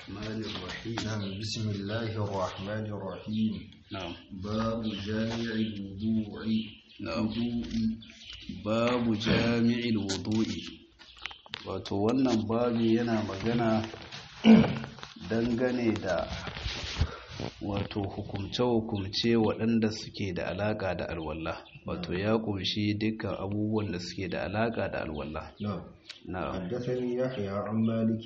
الرحمن الرحيم نعم بسم الله الرحمن الرحيم نعم باب جامع الوضوء نعم وضوء babu jami'il wudu'i wato wannan babu yana magana dangane da wato hukumce-hukumce waɗanda suke da alaƙa da alwallah wato ya ƙunshi dukkan abubuwan da suke da alaƙa da alwallah نعم na'am حدثني يحيى عن مالك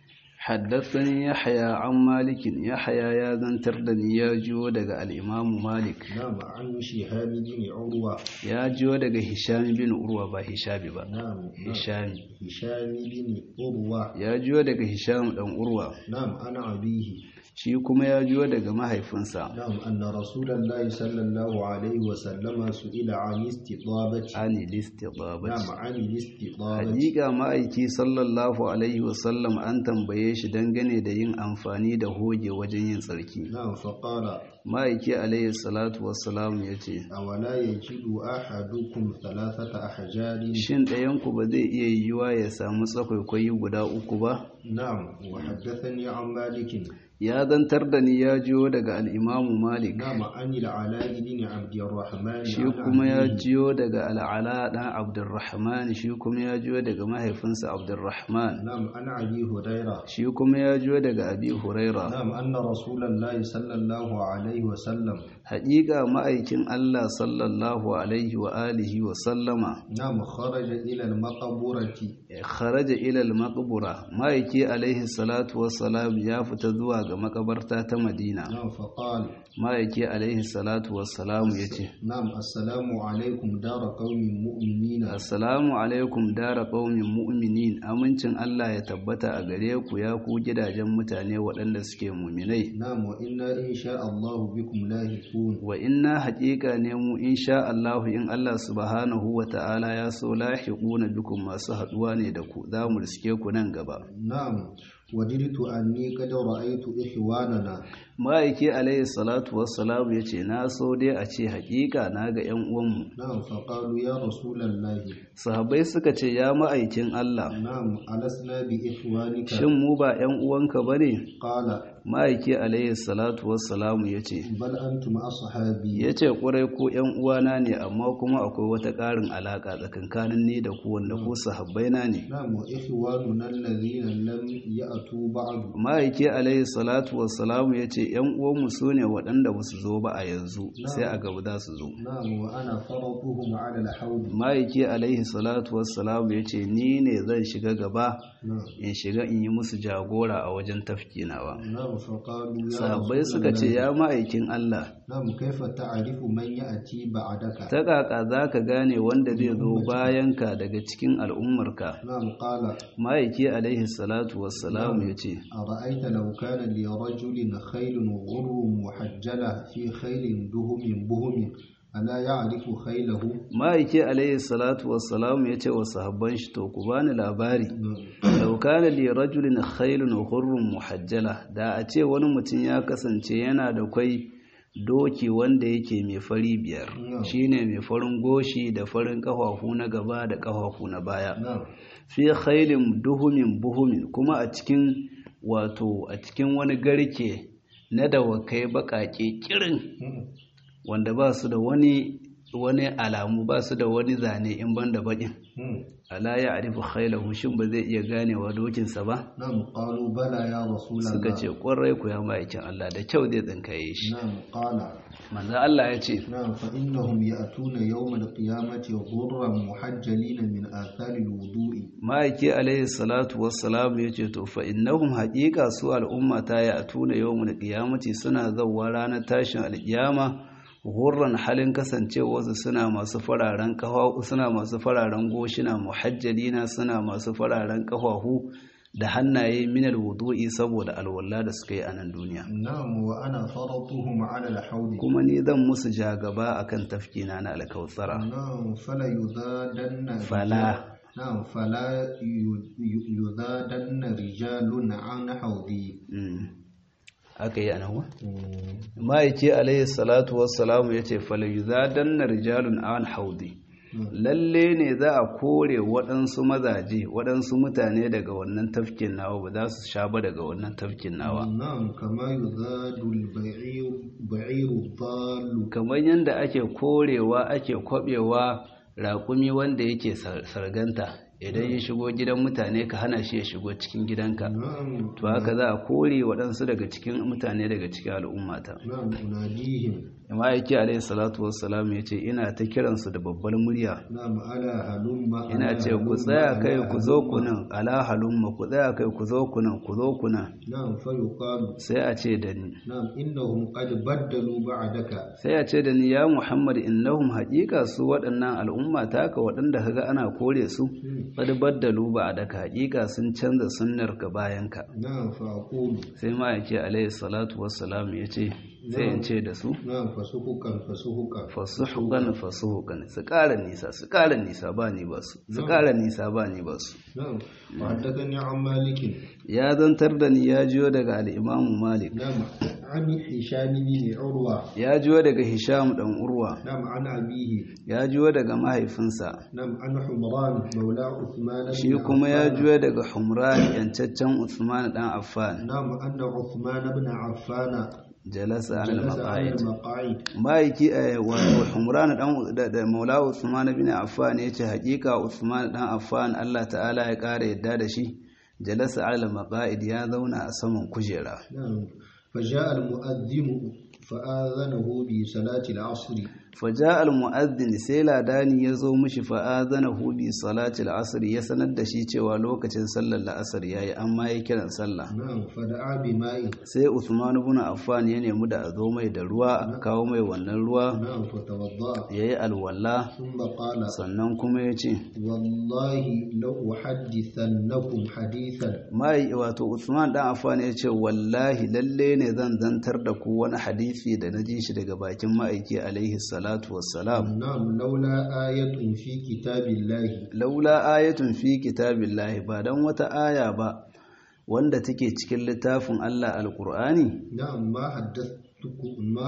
حدثني يحيى عن مالك يحيى يا زنتر da ni ya jiyo daga al-Imam Malik نعم عن شهاب بن عروة ya jiyo daga Hisham bin Urwa ba Hishabi ba نعم نعم. Hisham هشام بن عروة ya jiyo daga Hisham dan Urwa نعم أنا أبيه shi kuma ya jiyo daga mahaifinsa نعم أن رسول الله صلى الله عليه وسلم سئل عن استطابة ani listibabati نعم عن الاستطابة hakika ma'aiki sallallahu alaihi wasallam an tambaye shi dangane da yin amfani da hoge wajen yin tsarki نعم فقال ma'aiki alaihi salatu wassalam ya ce أولا يجد أحدكم ثلاثة أحجار shin ɗayanku ba zai iya yiwuwa ya samu tsakwaikwai guda uku ba نعم وحدثني عن مالك ya zantar da ni ya jiyo daga al'imamu malik نعم عن العلاء بن عبد الرحمن shi عن kuma ya أبيه. jiyo daga al'ala ɗan abdurrahman shi kuma ya jiyo daga mahaifinsa abdurrahman نعم عن أبي هريرة shi kuma ya jiyo daga abi huraira نعم أن رسول الله صلى الله عليه وسلم haƙiƙa ma'aikin allah sallallahu alaihi wa alihi wa sallama نعم خرج إلى المقبرة kharaja ilal maqbura ma'aiki alaihi salatu wassalam ya fita zuwa ga makabarta ta madina نعم فقال ma'aiki alaihi salatu wassalam ya ce نعم السلام عليكم دار قوم مؤمنين assalamu alaikum dara qaumin mu'minin amincin Allah ya tabbata a gare ku ya ku gidajen mutane waɗanda suke muminai نعم وإنا إن شاء الله بكم لاهقون wa inna haƙiƙa ne mu insha Allahu in Allah subhanahu wa ta'ala ya so lahiquna bikum masu haɗuwa ne da ku za mu riske ku nan gaba نعم وجدت أني قد رأيت إخواننا ma'aiki alaihi salatu wassalamu ya ce na so dai a ce haƙiƙa na ga 'yan uwanmu نعم فقالوا يا رسول الله sahabbai suka ce ya ma'aikin Allah نعم ألسنا بإخوانك shin mu ba 'yan uwanka ba ne قال ma'aiki alaihi salatu wassalamu ya ce بل أنتم أصحابي ya ce ƙwarai ko 'yan uwana ne amma kuma akwai wata ƙarin alaƙa tsakankanin ni da ku wanda ku sahabbaina ne نعم وإخواننا الذين لم يأتوا بعد ma'aiki alaihi salatu wassalamu ya ce 'yan uwanmu su ne waɗanda ba su zo ba a yanzu sai a gaba za su zo نعم وأنا فرطهم على الحوض ma'aiki alaihi salatu wassalamu ya ce ni ne zan shiga gaba نعم in shiga in yi musu jagora a wajen tafkinawa نعم فقالوا يا sahabbai رسول suka ce الله ya ma'aikin Allah نعم كيف تعرف من يأتي بعدك ta kaka za ka gane wanda zai zo bayanka daga cikin al'ummarka نعم قال ma'aiki alaihi salatu wassalamu ya ce أرأيت لو كان لرجل خيل غر محجلة في خيل دهم بهم ألا يعرف خيله ma'aiki alaihi salatu wassalamu ya ce wa sahabban shi to ku bani labari نعم law kana li rajulin khailun hurrun muhajjala da a ce wani mutum ya kasance yana da kwai doki wanda yake mai fari biyar No. shine mai farin goshi da farin kafafu na gaba da kafafu na baya نعم fi khailin duhumin buhumin kuma a cikin wato a cikin wani garke na dawakai bakake kirin wanda ba su da wani wani alamu ba su da wani zane in ban da bakin ala ya arifu khailahu shin ba zai iya ganewa dokinsa ba نعم قالوا بلى يا رسول suka الله ce ƙwarai ku ya ma'aikin Allah da kyau zai tsinkaye shi نعم قال manzo Allah ya ce نعم فإنهم يأتون يوم القيامة غرا محجلين من آثار الوضوء ma'aiki alaihi salatu wassalam ya ce to fa innahum haqiqa su al'umma ta ya atuna yawmul qiyamati suna zawwa ranar tashin alƙiyama gurran halin kasancewarsu suna masu fararen kafafu suna masu fararen goshina muhajjalina suna masu fararen kafafu da hannaye minal wudu'i saboda alwala da suka yi a nan duniya نعم وأنا فرطهم على الحوض kuma ni zan musu jagaba akan tafkina na alkautsara نعم فلا يذادن Fala. نعم فلا ي- ي- يذادن رجال عن حوضي Mm. aka yi a nan wa? ma'aiki alaihi salatu wassalamu ya ce falayuzadanna rijalun an haudi lalle ne za a kore waɗansu mazaje waɗansu mutane daga wannan tafkin nawa ba za su sha ba daga wannan tafkin nawa نعم كما يذاد البعير بعير الضال kamar yadda ake korewa ake kwabewa raƙumi wanda yake sar- sarganta idan ya shigo gidan mutane ka hana shi ya shigo cikin gidanka نعم to haka za a kore waɗansu daga cikin mutane daga cikin al'ummata نعم أناديهم amma yake alayhi salatu wassalam ya ce ina ta kiransu da babbar murya نعم ألا هلم ina ألا ce ku هلم، tsaya kai ألا ku zo هلم. ku nan ala halumma ku tsaya kai ku zo ku nan ku zo ku nan نعم فيقال sai a ce da ni نعم إنهم قد بدلوا بعدك sai a ce da ni ya muhammad innahum haƙiƙa su waɗannan al'umma taka waɗanda kaga ana kore su qad baddalu ba daka haƙiƙa sun canza sunnar ka bayan ka نعم فأقول sai ma yake alayhi salatu wassalam ya ce sai in ce da su نعم فسحقا فسحقا fasuhukan fasuhukan su ƙara nisa su ƙara nisa ba ni ba su su ƙara nisa ba ni ba su نعم وحدثني عن مالك ya zantar da ni ya jiyo daga al'imamu malik نعم عن هشام بن عروة ya jiyo daga hisham ɗan urwa نعم عن أبيه ya jiyo daga mahaifinsa نعم عن حمران مولى عثمان بن shi kuma ya عفان. jiyo daga humran yancaccen usman ɗan affan نعم أن عثمان بن عفان jalasa ala جلس على maqaid المقاعد ma'aiki a wato humran dan da, da maula usman bin affan yace hakika usman dan affan Allah ta'ala ya kare yadda da shi jalasa ala maqaid ya zauna a saman kujera نعم فجاء المؤذن فآذنه بصلاة العصر faja al-mu'adhdhin sai ladani ya zo mishi fa'adhanahu bi salati al-asr ya sanar da shi cewa lokacin sallar la'asar yayi amma ya kiran sallah نعم فدعا بماء sai Uthman ibn Affan ya nemi da a zo mai da ruwa aka kawo mai wannan ruwa نعم فتوضأ yayi alwala ثم قال sannan kuma ya ce والله لو أحدثنكم حديثا mai wato Uthman dan Affan ya ce wallahi lalle ne zan zantar da ku wani hadisi da na ji shi daga bakin ma'aiki alaihi salatu wassalam نعم لولا آية في كتاب الله laula ayatun fi kitabillahi ba dan wata aya ba wanda take cikin littafin Allah alqur'ani نعم ما حدثتكم ما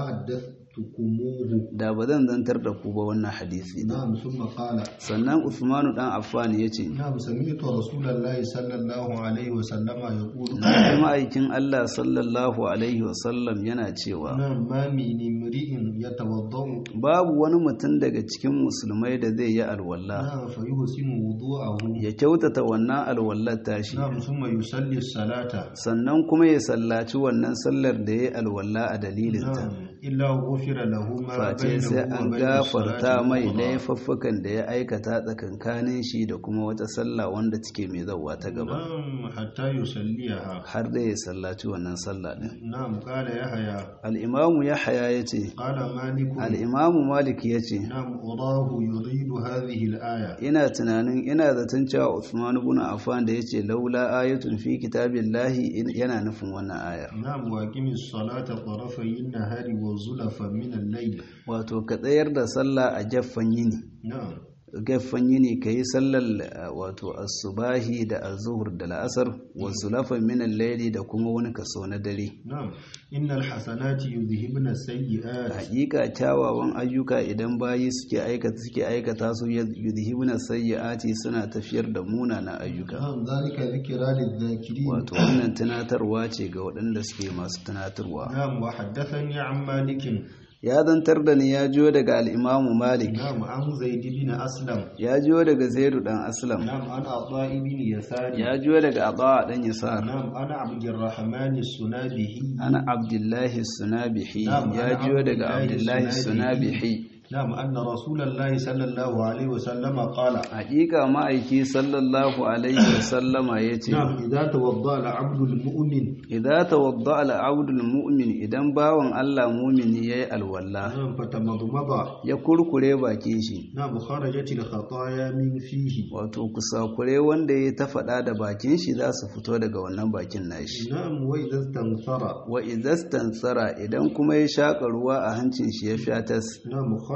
حدثتكموه da ba zan zantar da ku ba wannan hadisi din نعم ثم قال sannan Uthmanu dan Affan ya ce نعم سمعت رسول الله صلى الله عليه وسلم يقول na ji ma'aikin Allah sallallahu alaihi wasallam yana cewa نعم ما من امرئ يتوضأ babu wani mutum daga cikin musulmai da zai yi alwala نعم فيحسن وضوءه ya kyautata wannan alwallar tashi نعم ثم يصلي الصلاة sannan kuma ya sallaci wannan sallar da ya yi alwala a dalilinta نعم إلا غفر له ما face بينه sai an وبين gafarta الصلاة mai الأخرى. laifuffukan da ya aikata tsakankanin shi da kuma wata sallah wanda take mai zauwa ta gaba نعم حتى يصليها har da ya sallaci wannan sallah din نعم قال يحيى al'imamu ya haya ya ce قال مالك al'imamu malik ya ce نعم أراه يريد هذه الآية ina tunanin ina zaton cewa Usman ibn Affan da yace laula ayatun fi kitabillahi in- yana nufin wannan ayar نعم وأقم الصلاة طرفي النهار وزلفا من الليل wato ka tsayar da sallah a jaffan yini نعم gaffan yini ka yi sallar uh, wato asubahi da azuhur da la'asar wa zulafan min al-layli da kuma wani kaso na dare نعم إن الحسنات يذهبن السيئات hakika kyawawan ayyuka idan bayi suke aikata suke aikata su yudhibuna sayyiati suna tafiyar da munana ayyuka نعم ذلك ذكرى للذاكرين wato wannan tunatarwa ce ga waɗanda suke masu tunatarwa نعم وحدثني عن مالك ya zantar da ni ya jiyo daga al'imamu malik نعم عن زيد بن أسلم ya jiyo daga zaidu ɗan aslam نعم عن عطاء بن يسار ya jiyo daga abawa ɗan yasar نعم أنا عبد الرحمن السنابهي ana abdullahi sunabihi Na'am, ya ana jiyo daga Abdullahi abdullahi sunabihi نعم أن رسول الله صلى الله عليه وسلم قال haƙiƙa ma'aiki sallallahu alaihi wasallama ya ce نعم إذا توضأ العبد المؤمن idan tawadda al'abdul mu'min idan bawan Allah mumini yayi alwala نعم فتمضمض ya kurkure bakin shi نعم خرجت الخطايا من فيه wato kusakure wanda ya ta faɗa da bakin shi za su fito daga wannan bakin nashi نعم وإذا استنثر wa idastansara idan kuma ya shaƙa ruwa a hancin shi ya shatas نعم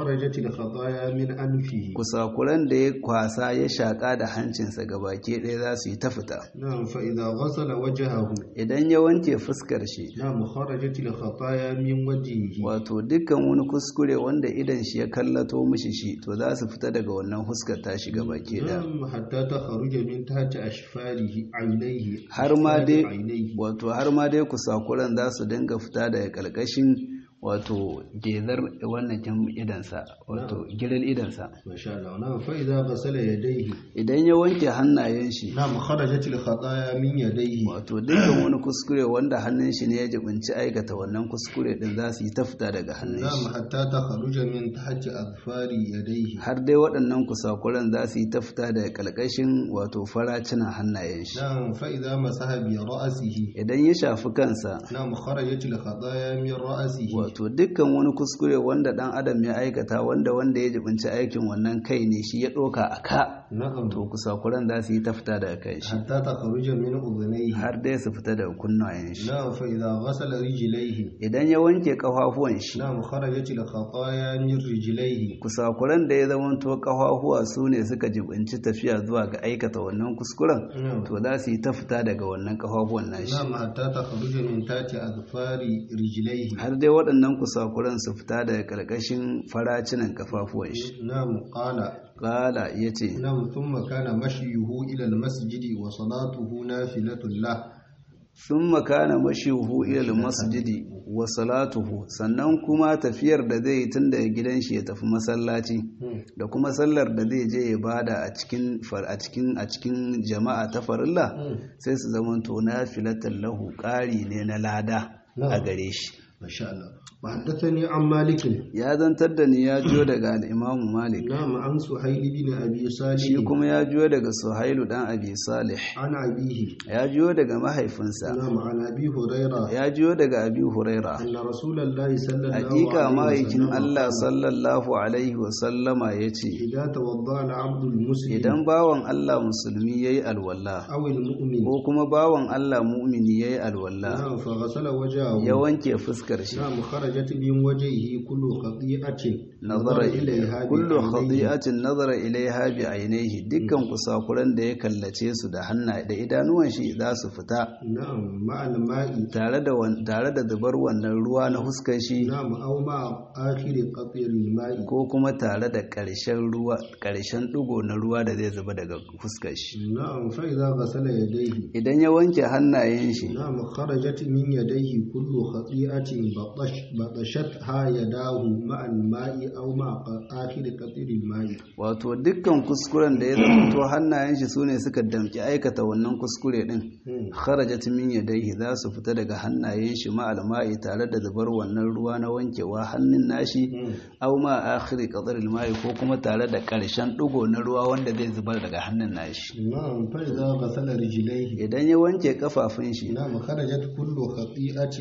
خرجت الخطايا من أنفه kusakuran da ya kwasa ya shaƙa da hancinsa gabaki ɗaya za su yi ta fita نعم فإذا غسل وجهه idan ya wanke fuskar shi نعم خرجت الخطايا من وجهه wato dukkan wani kuskure wanda idan shi ya kallato mishi shi to za su fita daga wannan fuskar ta shiga baki ɗaya نعم حتى تخرج من تحت أشفاره عينيه har ma أشفار dai عينيه wato har ma dai kusakuran za su dinga fita daga ƙarƙashin wato gezar wannan kin idansa wato gidan idansa ما شاء الله نعم فإذا غسل يديه idan ya wanke hannayen shi نعم خرجت الخطايا من يديه wato dukkan wani kuskure wanda hannun shi ne ya jibinci aikata wannan kuskure din za su yi ta fita daga hannun نعم shi حتى تخرج من تحت أظفار يديه har dai waɗannan kusakuran za su yi ta fita daga ƙarƙashin wato faracinan hannayen shi نعم فإذا مسح برأسه idan ya shafi kansa نعم خرجت الخطايا من رأسه wato dukkan wani kuskure wanda ɗan adam ya aikata wanda wanda ya jibinci aikin wannan kai ne shi ya ɗauka a ka نعم to kusakuran za su yi ta fita daga kai shi حتى تخرج من أذنيه har dai su fita daga kunnayen shi نعم فإذا غسل رجليه idan ya wanke ƙafafuwan shi نعم خرجت الخطايا من رجليه kusakuran da ya zamanto ƙafafuwa su ne suka jibinci tafiya zuwa ga aikata wannan kuskuren نعم to za su yi ta fita daga wannan ƙafafuwan nashi نعم حتى تخرج من تحت أظفار رجليه har dai waɗannan kusakuran su fita daga ƙarƙashin faracinan ƙafafuwan shi نعم قال ƙala ya ce نعم ثم كان مشيه إلى المسجد وصلاته نافلة له sun makana mashihu ilal masjidi wa salatuhu sannan kuma tafiyar da zai yi tun daga gidan shi ya tafi masallaci da kuma sallar da zai je ya bada a cikin far- a cikin a cikin jama'a ta farilla sai su zamanto nafilatan lahu ƙari ne na lada a gare shi ما شاء الله وحدثني عن مالك ya zantar da ni ya jiyo daga al'imamu malik نعم عن سهيل بن أبي shi صالح kuma ya jiyo daga suhailu dan abi salih عن أبيه ya jiyo daga mahaifinsa نعم عن أبي هريرة ya jiyo daga abi huraira أن رسول الله صلى الله hakika عليه ma'aikin وسلم Allah قال sallallahu alaihi wasallama ya ce إذا توضأ العبد المسلم idan bawan Allah musulmi ya yi alwala أو المؤمن ko kuma bawan Allah mu'mini ya yi alwala نعم فغسل وجهه ya wanke fuskar shi نعم خرجت من وجهه كل خطيئة nazara إليها kullu بعينيه. khati'atin nazara ilaiha bi ainihi dukkan kusakuran da ya kallace su da hanna da idanuwan shi za su fita نعم مع الماء tare da wan- tare da zubar wannan ruwa na fuskar shi نعم أو مع آخر قطر الماء ko kuma tare da ƙarshen ruwa ƙarshen ɗigo na ruwa da zai zuba daga fuskar shi نعم فإذا غسل يديه idan ya wanke hannayen shi نعم خرجت من يديه كل خطيئة بطش بطشتها يداه مع الماء أو مع ق- آخر قطر الماء wato dukkan kuskuren da ya zamanto hannayen shi sune suka damki aikata wannan kuskure din مم. kharajat min yadayhi za su fita daga hannayen shi ma alma'i tare da zubar wannan ruwa na wankewa hannun nashi مم. aw ma akhiri qadar alma'i ko kuma tare da karshen digo na ruwa wanda zai zubar daga hannun nashi نعم فإذا غسل رجليه idan ya wanke kafafun shi نعم خرجت كل خطيئة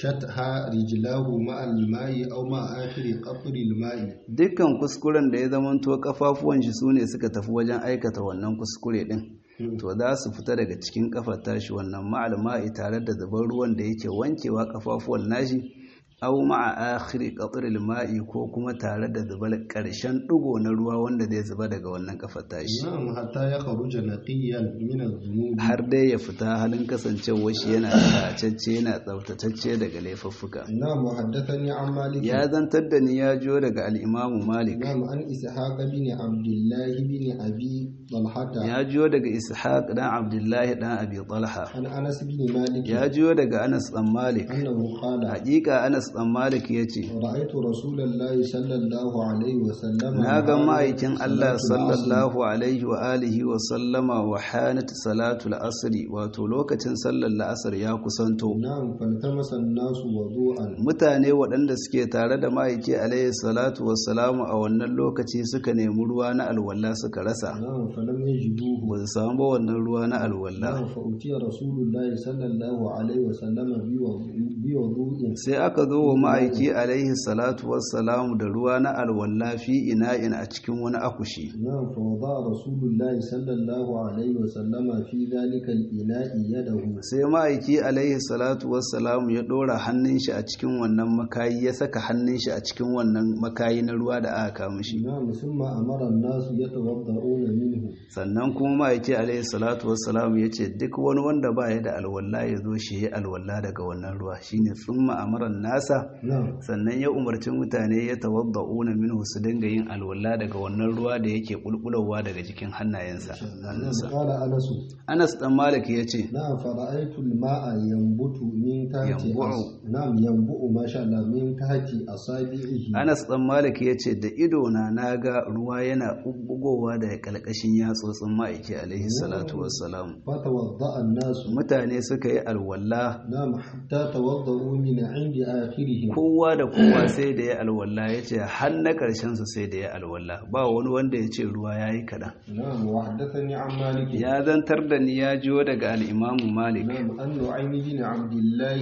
مشتها رجلاه مع الماء أو مع آخر قطر الماء dukkan kuskuren da ya zamanto kafafuwan shi sune suka tafi wajen aikata wannan kuskure din مم. to za su fita daga cikin kafar tashi wannan ma'alma'i tare da zubar ruwan da yake wankewa kafafuwan nashi aw ma'a akhiri qatril ma'i ko kuma tare da zubar karshen digo na ruwa wanda zai zuba daga wannan kafar tashi نعم حتى يخرج نقيا من الذنوب har dai ya fita halin kasancewar shi yana tsacacce yana tsaftatacce daga laifuffuka نعم وحدثني عن مالك ya zantar da ni ya jiyo daga al'imamu malik نعم عن إسحاق بن عبد الله بن أبي طلحة ya jiyo daga ishaq dan abdullahi dan abi talha عن أنس بن مالك ya jiyo daga anas dan malik أنه قال hakika anas dan malik ya ce رأيت رسول الله صلى الله عليه وسلم na ga ma'aikin صلاة Allah العصر. sallallahu alaihi wa alihi wa sallama wa hanat salatul asri wato lokacin sallar la'asar ya kusanto نعم فالتمس الناس وضوءا mutane waɗanda suke tare da ma'aiki alaihi salatu wassalamu a wannan lokaci suka nemi ruwa na alwala suka rasa نعم فلم يجدوه ba su samu ba wannan ruwa na alwala نعم فأتي رسول الله صلى الله عليه وسلم بوضوء- بوضوء sai aka zo zo wa ma'aiki alaihi salatu wassalamu da ruwa na alwalla fi ina'in a cikin wani akushi نعم فوضع رسول الله صلى الله عليه وسلم في ذلك الإناء يده sai ma'aiki alaihi salatu wassalamu ya ɗora hannun shi a cikin wannan makayi ya saka hannun shi a cikin wannan makayi na ruwa da aka kama shi نعم ثم أمر الناس يتوضؤون منه sannan kuma ma'aiki alaihi salatu wassalamu ya ce duk wani wanda ba ya da alwalla ya zo shi ya alwalla daga wannan ruwa shine tsumma amaran nasa نعم sannan ya umarci mutane ya tawadda'una minhu su dinga yin alwala daga wannan ruwa da yake bulbulowa daga jikin hannayensa hannunsa قال أنس Anas dan Malik ya ce نعم فرأيت الماء ينبت من تحت ينبع. أص- نعم ينبع ما شاء الله من تحت أصابعه Anas dan Malik ya ce da ido na naga ruwa yana bubbugowa daga kalkashin yatsotsin ma'aiki alaihi salatu wassalam فتوضأ الناس mutane suka yi alwala نعم حتى توضؤوا من عند آخرهم kowa da kowa sai da ya alwala ya ce har na ƙarshen su sai da ya alwala ba wani wanda ya ce ruwa ya yi kaɗan نعم وحدثني عن مالك ya zantar da ni ya jiyo daga al'imamu malik نعم أن نعيم بن عبد الله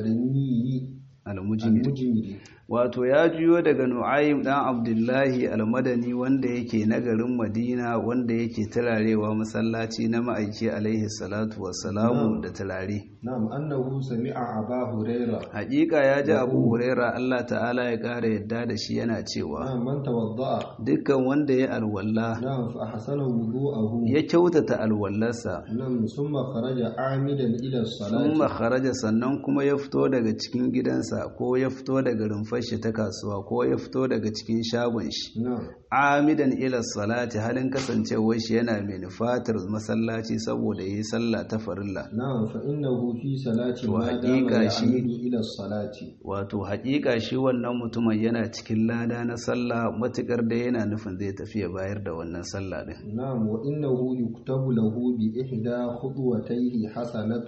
المدني al-mujmir المجمري wato ya juyo daga nu'aym dan abdullahi al-madani wanda yake na garin madina wanda yake turarewa masallaci na ma'aiki alaihi salatu wassalamu da turare نعم أنه سمع أبا هريرة hakika ya ji abu huraira allah ta'ala ya ƙara yadda da shi yana cewa نعم من توضأ dukkan wanda ya alwalla نعم فأحسن وضوءه ya kyautata alwallarsa نعم ثم خرج عامدا إلى sun الصلاة makaraja sannan kuma ya fito daga cikin gidansa ko ya fito daga rumfar shi ta kasuwa ko ya fito daga cikin shagon shi نعم amidan ila salati halin kasancewar shi yana mai nufatar masallaci saboda yi sallah ta farilla نعم فإنه في صلاة ما دام وحقيقة شيء. يعمد إلى الصلاة wato haƙiƙa shi wannan mutumin yana cikin lada na sallah matukar da yana nufin zai tafi ya bayar da wannan sallah din نعم وإنه يكتب له بإحدى خطوتيه حسنة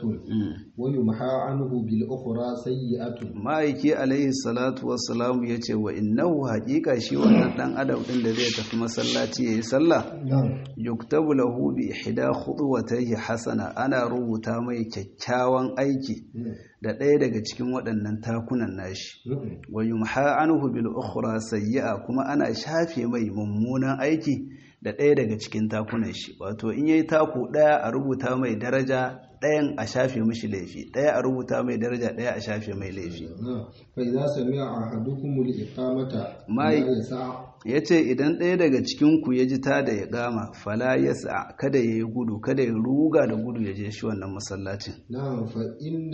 ويمحى عنه بالأخرى سيئة ma'aiki alaihi salatu wassalamu ya ce wa innahu haƙiƙa shi wannan ɗan adam ɗin da zai tafi masallaci ya yi sallah نعم yuktabu lahu bi ihda khutuwatayhi hasana ana rubuta mai kyakkyawan aiki da ɗaya daga cikin waɗannan takunan nashi wa yumha anhu bil ukhra sayyi'a kuma ana shafe mai mummunan aiki da ɗaya daga cikin takunan shi wato in yayi taku ɗaya a rubuta mai daraja ɗayan a shafe mishi laifi ɗaya a rubuta mai daraja ɗaya a shafe mai laifi نعم فإذا سمع أحدكم الإقامة ما لا ي- يسع ya ce idan ɗaya daga cikinku ya ji ta da ya gama fala ya sa kada ya yi gudu kada ya ruga da gudu ya je shi wannan masallacin نعم فإن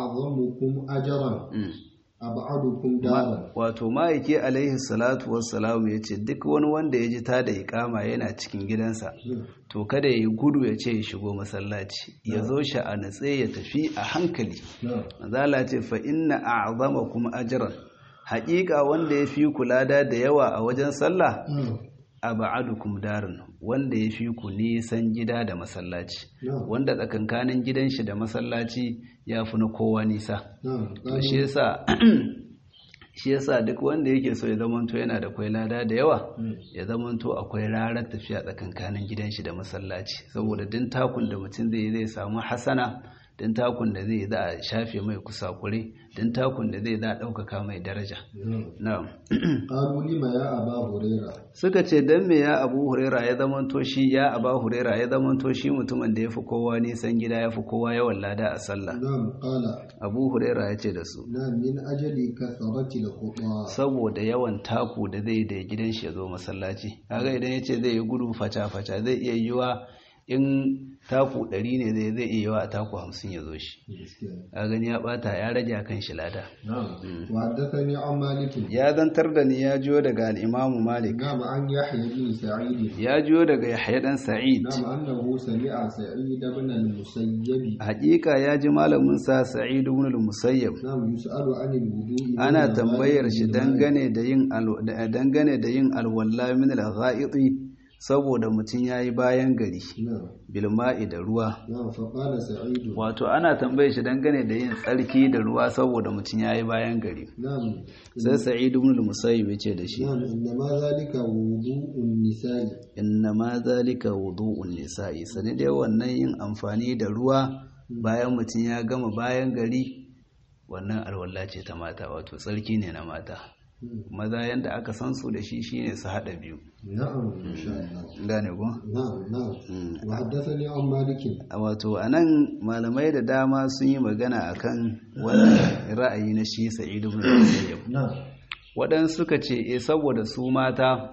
أعظمكم أجرا Mm. أبعدكم دارا wato ma'aiki alaihi salatu wassalamu ya ce duk wani wanda ya ji ta da ikama yana cikin gidansa to kada ya yi gudu ya ce ya shigo masallaci ya zo shi a natse ya tafi a hankali نعم mazala ce fa inna a'zamakum ajran haƙiƙa wanda ya fi kula da da yawa a wajen sallah aba'adukum darin wanda ya fi ku nisan gida da masallaci نعم wanda tsakankanin gidan shi da masallaci ya fi na kowa nisa نعم to shi yasa shi yasa duk wanda yake so ya zamanto yana da kwai lada da yawa ya zamanto akwai rarar tafiya tsakankanin gidan shi da masallaci saboda din takun da mutum zai yi zai samu hasana din takun da zai za a shafe mai kusakure din takun da zai za a ɗaukaka mai daraja نعم na'am قالوا لما يا أبا هريرة suka ce dan me ya abu huraira ya zamanto shi ya aba huraira ya zamanto shi mutumin da ya fi kowa nisan gida ya fi kowa yawan lada a sallah نعم قال abu huraira ya ce da su نعم من أجل كثرة الخطى saboda yawan taku da zai da gidan shi ya zo masallaci kaga idan ya ce zai yi gudu faca-faca zai iya yiwa in taku ɗari ne zai zai iya yiwa a taku hamsin ya zo shi a gani ya bata ya rage a kan shi lada نعم وحدثني عن مالك ya zantar da ni ya jiyo daga al'imamu malik نعم عن يحيى بن سعيد ya jiyo daga yahya dan sa'id نعم أنه سمع سعيد بن المسيب hakika ya ji malaminsa sa'id ibn al-musayyab نعم يسأل عن الوضوء من ana الغائط tambayar shi بالماء. dangane da yin al- da- dangane da yin alwala min al-gha'iti saboda mutum yayi bayan gari نعم bilma'i da ruwa نعم فقال سعيد wato ana tambayar shi dangane da yin tsarki da ruwa saboda mutum yayi bayan gari نعم sai sa'id ibn al-musayyib yace da shi نعم إنما ذلك وضوء النساء inna ma zalika wudu'un nisa'i sani dai wannan yin amfani da ruwa bayan mutum ya gama bayan gari wannan alwala ce ta mata wato tsarki ne na mata maza yanda aka san su da shi shine su hada biyu na'am insha Allah gane ko na'am na'am wa haddathani an malik wato anan malamai da dama sun yi magana akan wannan ra'ayi na shi Sa'id ibn Musayyib na'am waɗansu suka ce e saboda su mata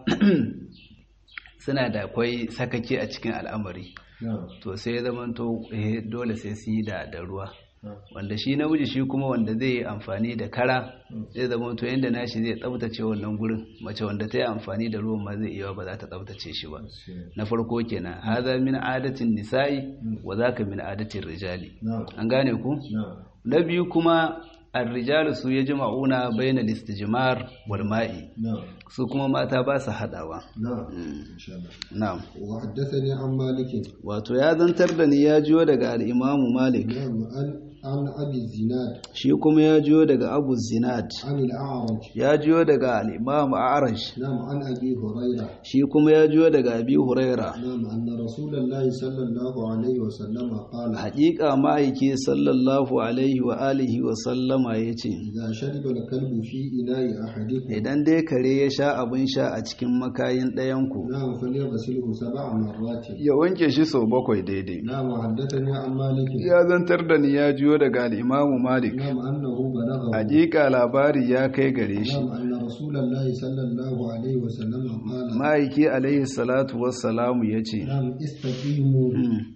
suna da akwai sakake a cikin al'amari na'am to sai ya zamanto eh, dole sai su yi da da ruwa na'am wanda shi namiji shi kuma wanda zai yi amfani da kara zai zamanto yadda nashi zai tsabtace wannan gurin mace wanda ta yi amfani da ruwan ma zai iya ba za ta tsabtace shi ba na farko kenan haza min adatin nisa'i wa zaka min adatin rijali na'am an gane ku na'am na biyu kuma الرجال su yajma'una bayna al-istijmar wal ma'i na'am su kuma mata ba su hadawa na'am insha Allah na'am wa haddathani an malik wato ya zantar da ni ya jiyo daga al-Imam Malik na'am an an abi zinad shi kuma ya jiyo daga Abu Zinad an al-a'raj ya jiyo daga al-Imam A'raj na'am an abi hurairah shi kuma ya jiyo daga Abi Huraira نعم أن رسول الله صلى الله عليه وسلم قال haƙiƙa ma'aiki sallallahu alaihi wa alihi wa sallama yace إذا شرب الكلب في إناء أحدكم idan dai kare ya sha abin sha a cikin makayin ɗayanku نعم فليغسله سبع مرات ya wanke shi sau bakwai daidai نعم وحدثني عن مالك ya zantar da ni ya jiyo daga al'imamu malik نعم أنه بلغه hakika labari ya kai gare shi نعم أن رسول الله صلى الله عليه وسلم قال ma'aiki alaihi salatu wassalamu ya ce نعم استقيموا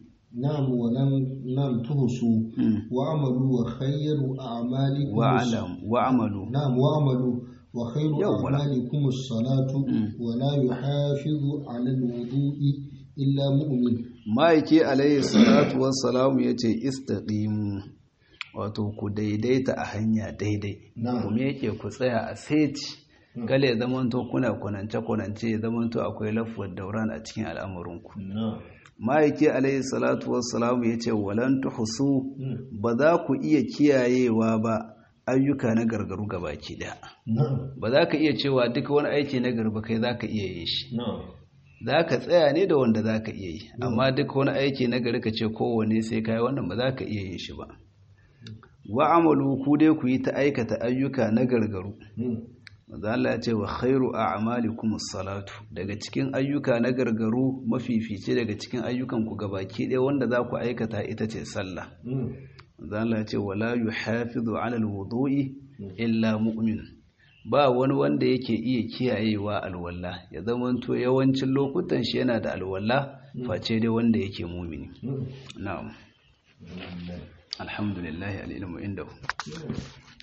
نعم ولم نعم تهسوا وعملوا وخير أعمالكم wa'alam wa'amalu نعم واعملوا وخير يوم ولا. أعمالكم الصلاة ولا يحافظ على الوضوء إلا مؤمن ma'aiki alaihi salatu wassalamu ya ce istaqimu wato ku daidaita a hanya daidai نعم kuma yake ku tsaya a seti kale ya zamanto kuna kunance-kunance ya zamanto akwai lafuwar dauran a cikin al'amurinku نعم ma'aiki alaihi salatu wassalamu ya ce walan tuhsu ba za ku iya kiyayewa ba ayyuka na gargaru gabaki daya نعم ba za ka iya cewa duka wani aiki na garba kai za ka iya yin shi نعم za ka tsaya ne da wanda za ka iya yi amma duka wani aiki na gari ka ce kowane sai ka yi wannan ba za ka iya yin shi ba wa amalu ku dai ku yi ta aikata ayyuka na gargaru Maza Allah ya ce wa khairu a'malikum salatu daga cikin ayyuka na gargaru mafifice daga cikin ayyukan ku gabaki ɗaya wanda za ku aikata ita ce sallah Maza Allah ya ce wala yuhafizu 'ala alwudu'i illa mu'min ba wani wanda yake iya kiyayewa alwala ya zamanto yawancin lokutan shi yana da alwala face dai wanda yake mumini na'am alhamdulillah alilmu indahu